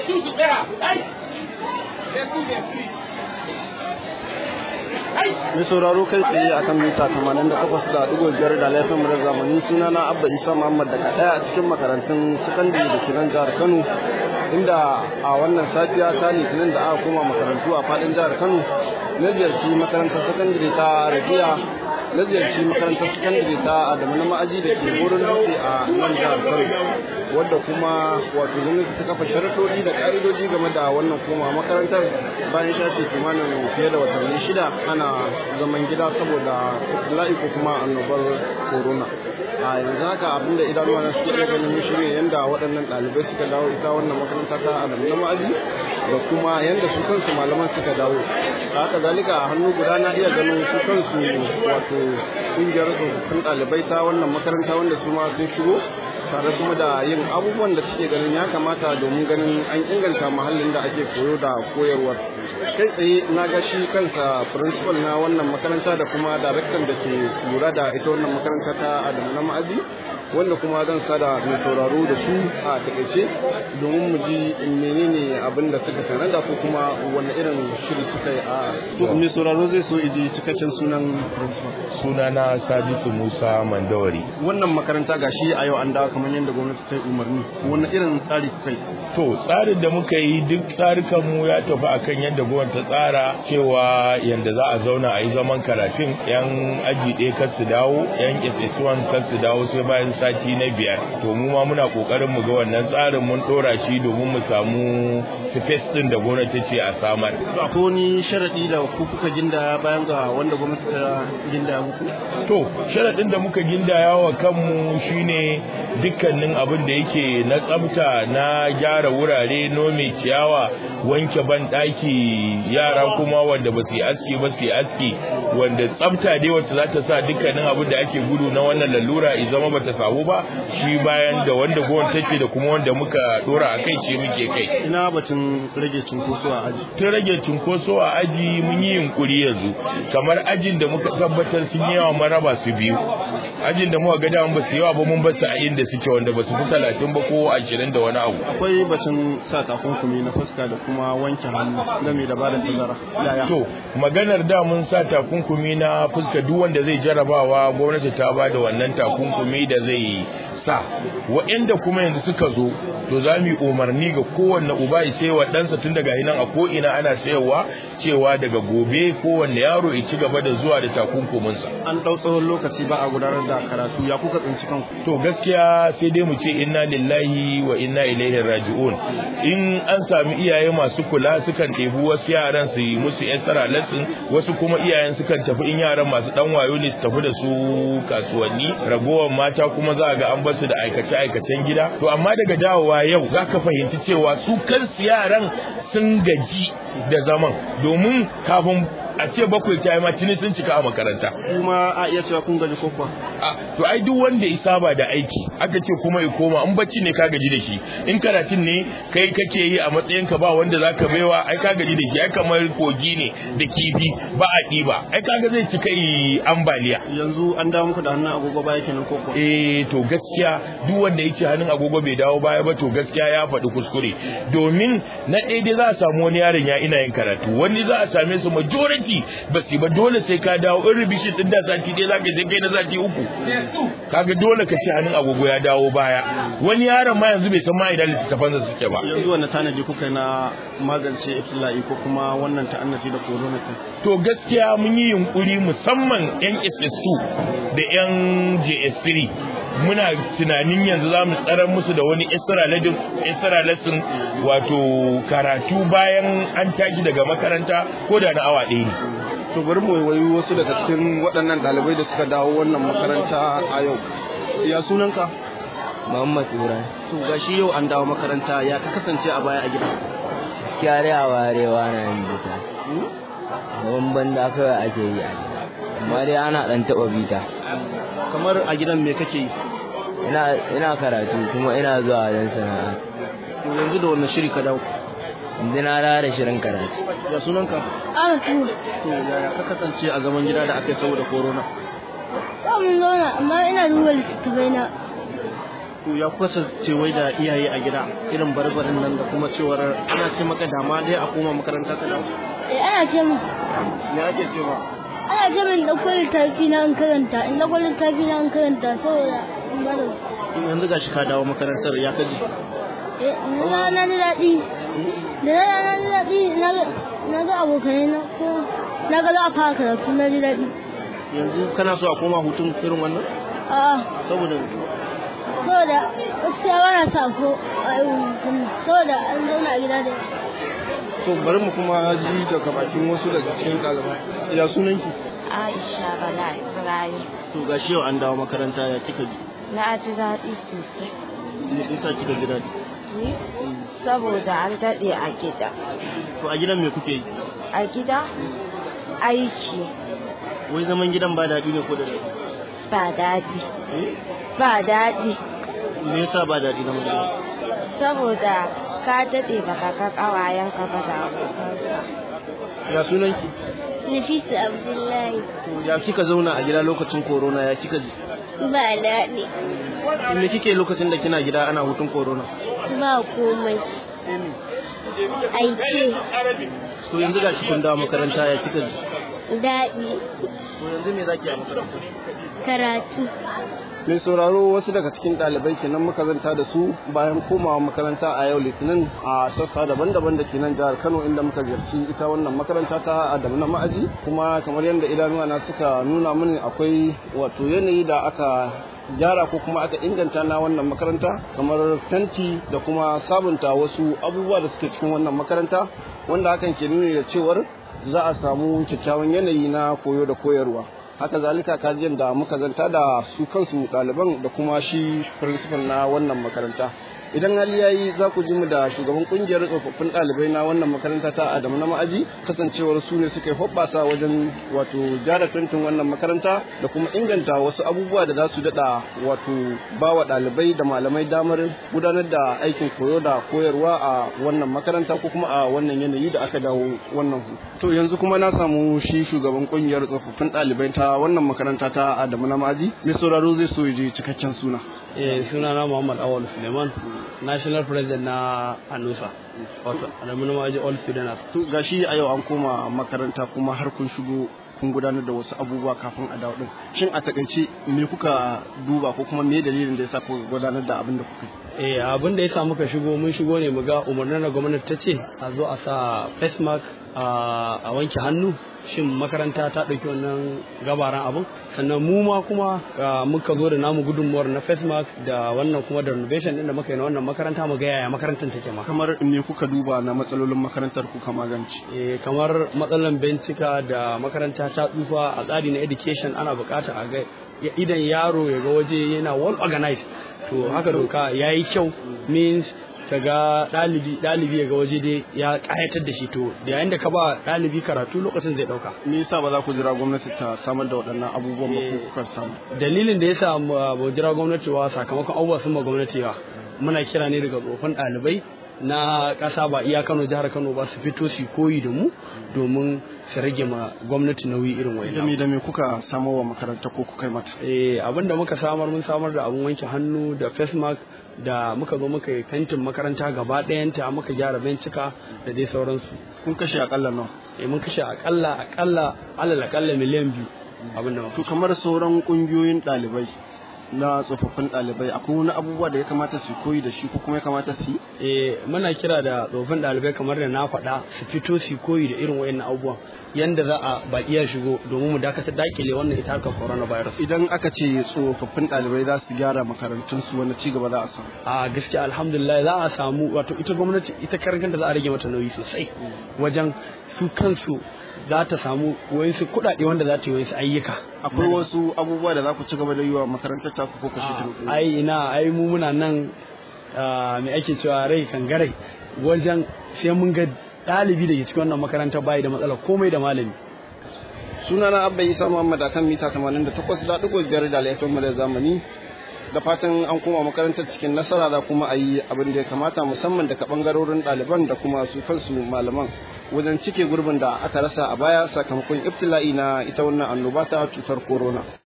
mai sauraro kai tsaye a kan mita 88.5 da laifin murar zamani suna na abba isa muhammad daga daya a cikin makarantun sakandare da kiran jihar kano inda a wannan safiya ta litinin da aka koma makarantu a fadin jihar kano na ziyarci makarantar sakandare ta rabiya na ziyarci makarantar sakandare ta adamu na ma'aji da ke wurin dutse a nan jihar kano wadda kuma wato gwamnati ta kafa sharaɗoɗi da ƙa'idoji game da wannan koma makarantar bayan shafe kimanin fiye da watanni shida ana zaman gida saboda la'i ko kuma annobar corona a yanzu haka abinda idanuwa na suke iya ganin shi ne yanda waɗannan ɗalibai suka dawo ita wannan makaranta ta adamu na ma'aji da kuma yanda su kansu malaman suka dawo haka zalika a hannu guda na iya ganin su kansu wato ƙungiyar tsofaffin ɗalibai ta wannan makaranta wanda su ma sun shigo tare kuma da yin abubuwan da suke ganin ya kamata domin ganin an inganta muhallin da ake koyo da koyarwar kai tsaye na ga shi kansa principal na wannan makaranta da kuma daraktan da ke lura da ita wannan makaranta ta adamu na ma'azi wanda kuma zan sada mai sauraro da su a takaice domin mu ji menene abin da suka tanada ko kuma wani irin shiri suka yi a to mai sauraro zai so iji cikakken sunan principal sunana Sadisu Musa Mandawari wannan makaranta gashi a yau an dawo kamar yadda gwamnati ta yi umarni wani irin tsari kai to tsarin da muka yi duk tsarukan mu ya tafi akan yadda gwamnati ta tsara cewa yadda za a zauna a yi zaman karatun yan aji ɗaya kar su dawo yan ss1 kar su dawo sai bayan sati na biyar to mu ma muna kokarin mu ga wannan tsarin mun dora shi domin mu samu space din da gwamnati ce a samar akwai wani sharadi da ku kuka ginda bayan ga wanda gwamnati ta ginda muku to sharadin da muka gindaya wa kanmu shine dukkanin abin da yake na tsafta na gyara wurare nome ciyawa wanke ban daki yara kuma wanda ba su yi aski ba su yi aski wanda tsafta dai wacce za ta sa dukkanin abin da ake gudu na wannan lalura i zama bata samu ba shi bayan da wanda gwamnati take da kuma wanda muka dora a kai ce muke kai ina batun rage cunkoso a aji tun rage cunkoso a aji mun yi yunkuri yanzu kamar ajin da muka tabbatar sun yi yawa maraba su biyu ajin da muka ga da ba su yawa ba mun basu a inda suke wanda ba su fi talatin ba ko ashirin da wani abu akwai batun sa takunkumi na fuska da kuma wanke hannu game da bada tazara yaya to maganar da mun sa takunkumi na fuska duk wanda zai jarabawa gwamnati ta ba da wannan takunkumi da zai sa waɗanda kuma yanzu suka zo to za mu yi umarni ga kowanne uba ya sai wa ɗansa tun daga nan a ko'ina ana sayarwa cewa daga gobe kowanne yaro ya ci gaba da zuwa da takunkuminsa an ɗau tsawon lokaci ba a gudanar da karatu ya kuka tsinci kanku to gaskiya sai dai mu ce inna lillahi wa inna ilaihi raji'un in an sami iyaye masu kula sukan ɗebi wasu yaran su yi musu extra lesson wasu kuma iyayen sukan tafi in yaran masu dan wayo ne su tafi da su kasuwanni ragowar mata kuma za ga an basu da aikace aikacen gida to amma daga dawowa yau zaka fahimci cewa su kansu yaran sun gaji da zaman domin kafin a ce bakwai ta yi ma tuni sun cika a makaranta kuma a iya cewa kun gaji ko kuwa a to ai duk wanda ya saba da aiki aka ce kuma ya koma in bacci ne ka gaji da shi in karatun ne kai kake yi a matsayin ka ba wanda zaka baiwa ai ka gaji da shi ai kamar kogi ne da kifi ba a ɗiba ai kaga zai cika yi ambaliya yanzu an dawo muku da hannun agogo baya kenan ko kuwa eh to gaskiya duk wanda yake hannun agogo bai dawo baya ba to gaskiya ya faɗi kuskure domin na ɗaya dai za a samu wani yaron ya ina yin karatu wani za a same su majority ba su ba dole sai ka dawo in rubishi din da sati ɗaya za ka je kai na sati uku kaga dole ka ci hannun agogo ya dawo baya wani yaron ma yanzu bai san ma idan littattafan da suke ba yanzu wanda tanaji kuka na magance iftila'i ko kuma wannan ta'annaci da corona ta to gaskiya mun yi yunkuri musamman yan SS2 da yan JS3 muna tunanin yanzu za mu tsarar musu da wani extra lesson wato karatu bayan an tashi daga makaranta ko da na awa ɗaya ne to bari mu wayi wasu daga cikin waɗannan ɗalibai da suka dawo wannan makaranta a yau ya sunanka Muhammad Ibrahim. to gashi yau an dawo makaranta ya ka kasance a baya a gida Gaskiya dai a warewa na yin bita. Zaman banda kawai ake yi a gida. Amma dai ana ɗan taɓa bita. kamar a gidan me kake yi Ina ina karatu kuma ina zuwa wajen sana'a. to yanzu da wannan shiri ka dawo Yanzu na dawo da shirin karatu. ya sunanka Ana tuwo. to yaya ka kasance a zaman gida da aka yi saboda corona Ba mun zauna amma ina duba littattafai na. to ya kuka ce wai da iyaye a gida irin barbarin nan da kuma cewar ana ce maka dama dai a koma makaranta ka dawo Eh ana ce mu me ake cewa ana ce min da kwalin tafi na in karanta in da kwalin tafi na in karanta saboda in bada in yanzu gashi ka dawo makarantar ya kaji eh na na ji daɗi da na na ji daɗi na ga na ga abokanai na ko na ga za a fara karatu na ji daɗi yanzu kana so a koma hutun irin wannan a'a saboda saboda gaskiya ba na sa ko a yi hutun nan saboda an zauna a gida da to bari mu kuma ji daga bakin wasu daga cikin ɗalibai ya sunanki Aisha Bala Ibrahim. to gashi yau an dawo makaranta ya kika ji Na ji daɗi sosai. me yasa kika ji daɗi Ni? Saboda an daɗe a gida. to a gidan me kuke yi A gida? Aiki wai zaman gidan ba daɗi ne ko da daɗi ba daɗi. eh Ba daɗi. me yasa ba daɗi zaman gidan Saboda ka daɗe baka ga ƙawayenka ba da abokanka. ya sunanki Nafisa Abdullahi to ya kika zauna a gida lokacin corona ya kika ji ba daɗi me kike lokacin da kina gida ana hutun corona ba komai aiki to yanzu gashi kun dawo makaranta ya kika ji daɗi to yanzu me zaki a makaranta karatu mai sauraro wasu daga cikin ɗalibai kenan muka zanta da su bayan komawa makaranta a yau litinin a sassa daban-daban da ke nan jihar kano inda muka ziyarci ita wannan makaranta ta adamu na ma'aji kuma kamar yadda idanuwa na suka nuna mini akwai wato yanayi da aka gyara ko kuma aka inganta na wannan makaranta kamar tanti da kuma sabunta wasu abubuwa da suke cikin wannan makaranta wanda hakan ke nuni da cewar za a samu kyakkyawan yanayi na koyo da koyarwa haka zalika kajiyar da muka zanta da su kansu ɗaliban da kuma shi principal na wannan makaranta idan hali yayi za ku ji mu da shugaban kungiyar tsofaffin ɗalibai na wannan makaranta ta Adamu na ma'aji kasancewar su ne suka hoɓɓasa wajen wato gyara fentin wannan makaranta da kuma inganta wasu abubuwa da za su daɗa wato ba wa ɗalibai da malamai damar gudanar da aikin koyo da koyarwa a wannan makaranta ko kuma a wannan yanayi da aka dawo wannan hu to yanzu kuma na samu shi shugaban kungiyar tsofaffin ɗalibai ta wannan makaranta ta Adamu na ma'aji mai sauraro zai so ya je cikakken suna eh sunana Muhammad Awal Suleiman national president na Anusa wato Adamu na Maji All Students to gashi a yau an koma makaranta kuma har kun shigo kun gudanar da wasu abubuwa kafin a dawo din shin a takaice me kuka duba ko kuma me dalilin da yasa kuka gudanar da abin da kuka yi eh abin da yasa muka shigo mun shigo ne mu ga umarnin da gwamnati ta ce a zo a sa face mask a wanke hannu shin makaranta ta ɗauki wannan gabaran abin sannan mu ma kuma muka zo da namu gudunmuwar na face mask da wannan kuma da renovation din da muka yi na wannan makaranta mu ga yaya makarantar take ma kamar me kuka duba na matsalolin makarantar kuka magance eh kamar matsalan bencika da makaranta ta tsufa a tsari na education ana bukata a ga idan yaro ya ga waje yana well organized to haka doka yayi kyau means ka ga ɗalibi ɗalibi ya ga waje dai ya ƙayatar da shi to da yayin da ka ba ɗalibi karatu lokacin zai ɗauka me yasa ba za ku jira gwamnati ta samar da waɗannan abubuwan ba ko kuka samu dalilin da yasa ba jira gwamnati ba sakamakon abubuwa sun ma gwamnati ba muna kira ne daga tsofan ɗalibai na ƙasa ba iya Kano jihar Kano ba su fito su koyi da mu domin su rage ma gwamnati nauyi irin wani da me da me kuka samar wa makaranta ko kuka yi mata eh abin da muka samar mun samar da abun wanke hannu da face mask da muka zo muka yi fentin makaranta gaba ɗayanta muka gyara bencika da dai sauransu kun kashe akalla nawa eh mun kashe akalla akalla alal akalla miliyan biyu abin da muka to kamar sauran kungiyoyin ɗalibai na tsofaffin ɗalibai akwai wani abubuwa da ya kamata su koyi da shi ko kuma ya kamata su yi eh muna kira da tsofaffin ɗalibai kamar da na faɗa su fito su koyi da irin wayannan abubuwan yanda za a baki ya shigo domin mu dakatar dakile wannan ita harkar coronavirus idan aka ce tsofaffin ɗalibai za su gyara makarantun su wani ci gaba za a samu a gaskiya alhamdulillah za a samu wato ita gwamnati ita karan kanta za a rage mata nauyi sosai wajen su kansu za ta samu wayansu kuɗaɗe wanda za ta yi wayansu ayyuka akwai wasu abubuwa da za ku ci gaba da yi wa makarantar ta ko kashe ai ina ai mu muna nan me ake cewa rai kangarai wajen sai mun ga ɗalibi da ke cikin wannan makaranta bayi da matsala komai da malami sunana abba isa muhammad akan mita 88.5 da laifin mu da zamani da fatan an koma makarantar cikin nasara da kuma a yi abin da ya kamata musamman daga bangarorin ɗaliban da kuma su kansu malaman wajen cike gurbin da aka rasa a baya sakamakon ibtila'i na ita wannan annoba ta cutar corona